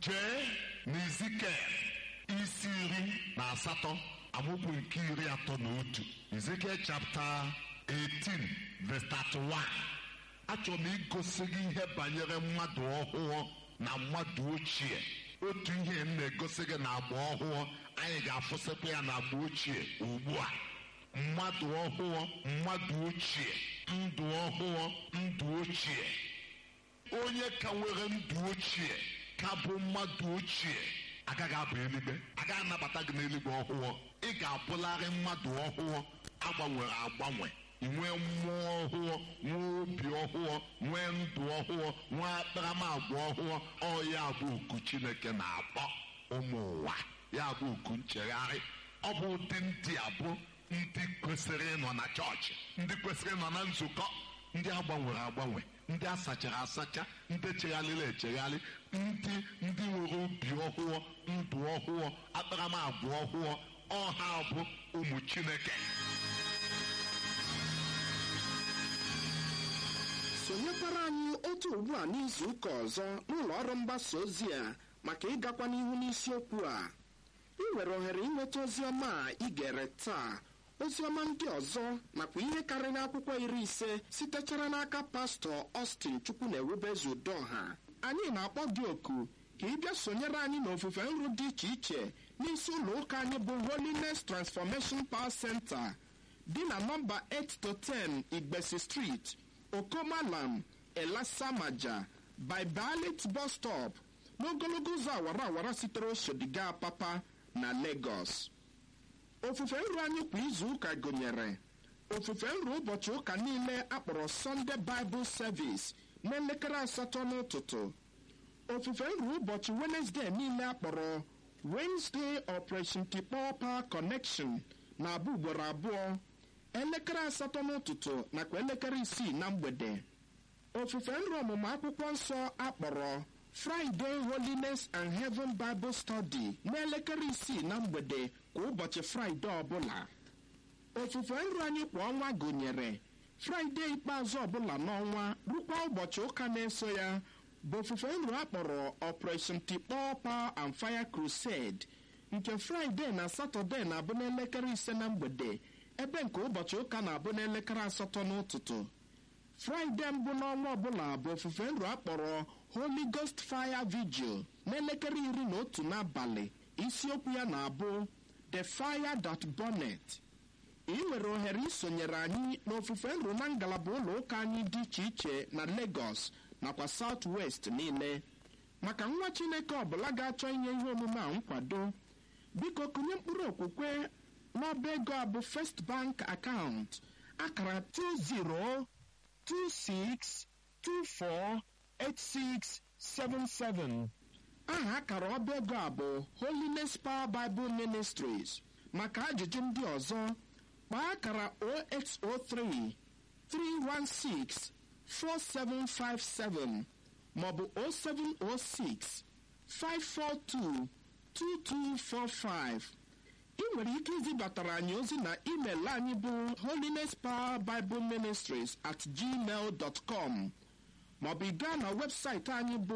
jee n'izikel isi iri na asatọ amaokwu nke iri atọ na otu ezekiel chapter 18 verse 31 achọrọ m igosi gị ihe banyere mmadụ ọhụụ na mmadụ ochie otu ihe m na-egosi gị na agba ọhụụ anyị ga-afụsịkwa ya na agba ochie ugbu a mmadụ ọhụụ mmadụ ochie ndụ ọhụụ ndụ ochie onye ka nwere ndụ ochie ka bụ mmadụ ochie agaghị abụ eluigwe agaghị anabata gị n'eluigwe ọhụụ ị ga-abụlarị mmadụ ọhụụ agbanwere agbanwe nwee mmụọ ọhụụ nwee obi ọhụụ nwee ndụ ọhụụ nwee akparamagwa ọhụụ ọ ya bụ oku chineke na-akpọ ụmụ ụwa ya bụ oku nchegharị ọ bụ ụdị ndị a bụ ndị kwesịrị ịnọ na chọọchị ndị kwesịrị ịnọ na nzukọ ndị agbanwere agbanwe ndị asachara asacha ndị chegharịrị echegharị ndị ndị nwere obi ọhụụ ndụ ọhụụ akparamagwa ọhụụ ọha bụ ụmụ chineke sonyekwara anyị otu ugbu a n'izu ụka ọzọ n'ụlọ ọrụ mgbasa ozi a maka ịgakwa n'ihu n'isiokwu a ị nwere ohere ịnweta ozi ọma a ị gere taa ozi ọma ndị ọzọ nakwa ihe karịrị akwụkwọ iri ise sitechara n'aka pastọ Austin chukwu na ewubezu udoha anyị na-akpọ gị oku ka ị bịa sonyere anyị n'ofufe nru dị iche iche n'isi ụlọ ụka anyị bụ Holiness Transformation Power Center dị na nọmba 8 to 10 Igbesi Street okomalam elasamaja bibalit bus stop n'ogologo ụzọ awara awara sitere oshodiga papa na Lagos ofufe nru anyị kwa izu ụka gụnyere ofufe nru ụbọchị ụka niile akpọrọ Sunday Bible Service n'elekere asatọ n'ụtụtụ ofufe nru ụbọchị Wednesday niile akpọrọ Wednesday Operation Tikpọ Power Connection na-abụ ugboro abụọ elekere asatọ n'ụtụtụ nakwa elekere isii na mgbede ofufe nri ọmụmụ akwụkwọ nsọ akpọrọ Friday Holiness and Heaven Bible Study n'elekere isii na mgbede kwa ụbọchị Fraịde ọbụla ofufe nri anyị kwa ọnwa gụnyere Fraịde ikpeazụ ọbụla n'ọnwa rukwa ụbọchị ụka na-eso ya bụ ofufe nri akpọrọ Operation Tikpọ Power and Fire Crusade nke Fraịde na Satọde na-abụ n'elekere ise na mgbede ebe nke ụbọchị ụka na-abụ n'elekere asatọ n'ụtụtụ fraịde mbụ n'ọnwa ọbụla bụ ofufe nru akpọrọ Holy Ghost Fire Vigil n'elekere iri na otu n'abalị isiokwu ya na-abụ The Fire That Burnet ị nwere ohere isonyere anyị n'ofufe nru na ngalaba ụlọ ụka anyị dị iche iche na Lagos nakwa South West niile maka nwa Chineke ọbụla ga-achọ inye ihe omume a nkwado biko kụnye mkpụrụ okwukwe n'ọba ego a bụ First Bank account akara 2026248677 aha akara ọba ego a bụ Holiness Power Bible Ministries maka ajụjụ ndị ọzọ kpaa akara 0803 316 4757 maọbụ 0706 542 2245 ị nwere ike izibatara anyị ozi na email anyị bụ holiness power bible ministries at gmail dot com maọbụ gaa na webụsaịtị anyị bụ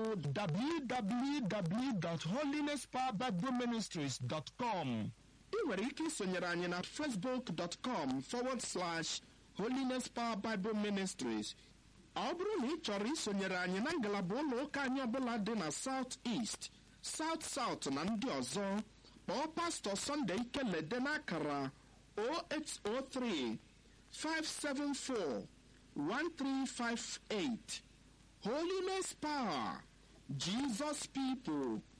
www.holinesspowerbibleministries.com ị nwere ike isonyere anyị na facebook.com forward slash holiness power bible ministries ọ bụrụ na ị chọrọ isonyere anyị na ngalaba ụlọ ụka anyị ọbụla dị na south east south south na ndị ọzọ kpọọ pastọ Sunday Ikelede n'akara 0803 574 1358 Holiness Power Jesus People